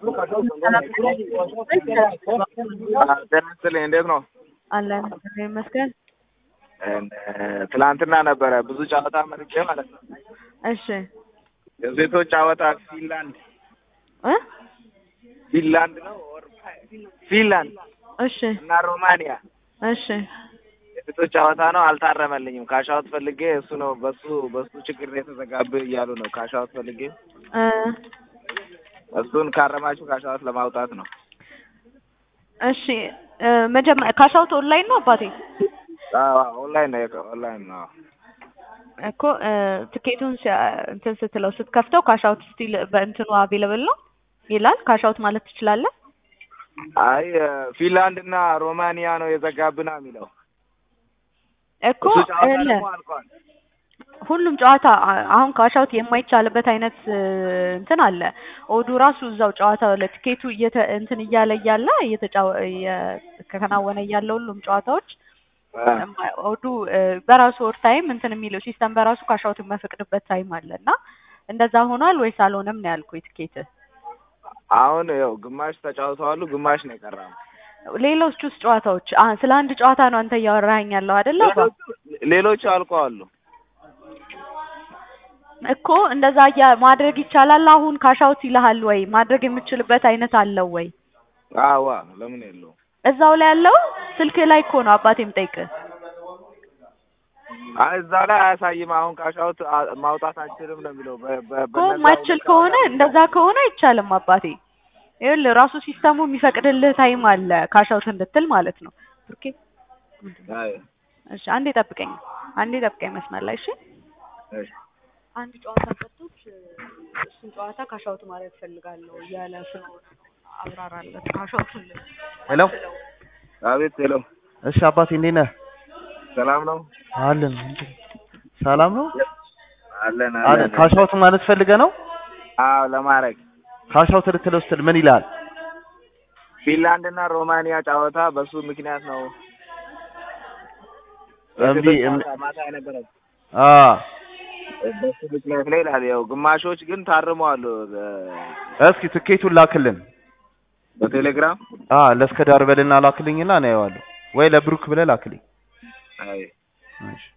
ጤና ይስጥልኝ እንዴት ነው? አለን እግዚአብሔር ይመስገን። ትላንትና ነበረ ብዙ ጨዋታ መርጬ ማለት ነው። እሺ የሴቶች ጨዋታ ፊንላንድ እ ፊንላንድ ነው ኦር ፊንላንድ እሺ እና ሮማኒያ እሺ የሴቶች ጨዋታ ነው። አልታረመልኝም። ካሻውት ፈልጌ እሱ ነው በሱ በሱ ችግር ነው የተዘጋብህ እያሉ ነው። ካሻውት ፈልጌ እ እሱን ካረማችሁ ካሻውት ለማውጣት ነው። እሺ እ መጀመ ካሻውት ኦንላይን ነው አባቴ አዎ ኦንላይን ነው የቀ- ኦንላይን ነው። እኮ እ ትኬቱን ሲያ- እንትን ስትለው ስትከፍተው ካሻውት ስቲል በእንትኑ አቬለብል ነው ይላል። ካሻውት ማለት ትችላለህ። አይ ፊንላንድ እና ሮማኒያ ነው የዘጋብና የሚለው እኮ እሱ ጨዋታ እለ ደግሞ አልቋል። ሁሉም ጨዋታ አ- አሁን ካሻውት የማይቻልበት አይነት እ እንትን አለ። ኦዱ ራሱ እዛው ጨዋታው ለትኬቱ እየተ እንትን እያለ እያለ እየተጫወ እየተከናወነ እያለ ሁሉም ጨዋታዎች አ፣ እማ- ኦዱ እ በራሱ ኦር ታይም እንትን የሚለው ሲስተም በራሱ ካሻውት የማይፈቅድበት ታይም አለ እና እንደዛ ሆኗል ወይስ አልሆነም ነው ያልኩኝ። ትኬት አሁን ያው ግማሽ ተጫውተዋሉ፣ ግማሽ ነው የቀረው። ሌሎች ውስጥ ጨዋታዎች አ ስለ አንድ ጨዋታ ነው አንተ እያወራኸኝ ያለው አይደለ? አባ? ሌሎቹ- ሌሎቹ አልቀዋሉ። እኮ እንደዛ እያ ማድረግ ይቻላል። አሁን ካሻውት ይልሃል ወይ ማድረግ የምችልበት አይነት አለው ወይ? አዋ ለምን የለውም? እዛው ላይ ያለው ስልክ ላይ እኮ ነው አባቴ የምጠይቅህ። አይ እዛ ላይ አያሳይም። አሁን ካሻውት አ- ማውጣት አንችልም ነው የሚለው። በ- በ- እኮ በነዛ ማችል ሁለት ከሆነ ጨዋታ እንደዛ ከሆነ አይቻልም አባቴ። ይኸውልህ ራሱ ሲስተሙ የሚፈቅድልህ ታይም አለ ካሻውት እንድትል ማለት ነው። ኦኬ አይ፣ እሺ፣ አንዴ ጠብቀኝ፣ አንዴ ጠብቀኝ መስመር ላይ እሺ። እሺ። አንድ ጨዋታ ሰጥቶች እሱን ጨዋታ ካሻውት ማድረግ ፈልጋለሁ እያለ ስለሆነ ነው። አብራራለት ካሻውቱን ሄሎ አቤት ሄሎ፣ እሺ አባቴ እንዴት ነህ? ሰላም ነው? አለን ሰላም ነው አለን አለን። አለን። ካሻውት ማለት ፈልገህ ነው? አዎ ለማድረግ ካሻውት ልትለው ስትል ምን ይላል? ፊንላንድ እና ሮማኒያ ጨዋታ በሱ ምክንያት ነው እምቢ የሴቶች እምቢ ጨዋታ ማታ የነበረው አ በሱ ምክንያት ነው ይላል። ያው ግማሾች ግን ታርመዋል እ፣ እስኪ ትኬቱን ላክልን። በቴሌግራም አ ለእስከ ዳር በልና ላክልኝና እናየዋለሁ። ወይ ለብሩክ ብለህ ላክልኝ። አይ እሺ